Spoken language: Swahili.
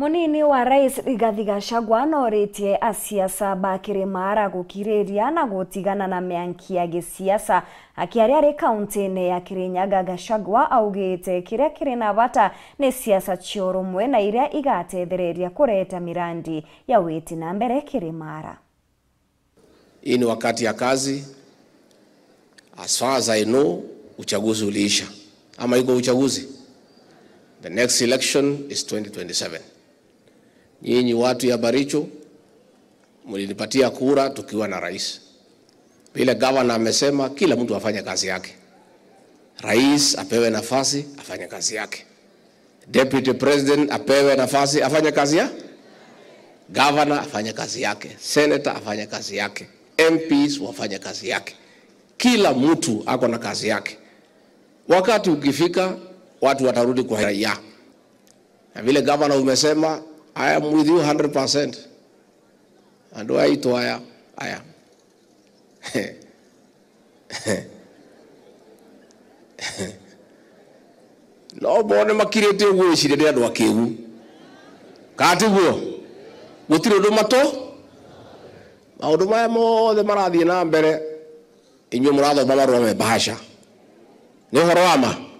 munini wa rais rigathi gachagua norĩtie asiasa ba kĩrĩmara gũkirĩria na gũtigana na mĩanki ya gĩsiasa akĩaria arĩ kaunti-inĩ ya kĩrĩnyaga gachagua augĩte kĩrĩa kĩrĩ na bata nĩ siasa cia ũrũmwe na iria igatethereria kũreta mirandi ya wĩti na mbere kĩrĩmara Hii ni wakati ya kazi. As far as I know, uchaguzi uliisha ama iko uchaguzi? The next election is 2027. Nyinyi watu ya Baricho mlinipatia kura tukiwa na rais. Vile gavana amesema, kila mtu afanye kazi yake. Rais apewe nafasi afanye kazi yake, deputy president apewe nafasi afanye kazi ya Governor afanye kazi yake, senator afanye kazi yake, MPs wafanye kazi yake. Kila mtu ako na kazi yake. Wakati ukifika, watu watarudi kwa raia, na vile governor umesema, I am with you 100%. Andu aitwa haya haya no bone makirite uguo icire ndi andu akigu katiguo gutire undu mato maundu maya mothe marathie na mbere inyuĩ mũrathoma marũa me bahasha nĩ ũhoro wa ma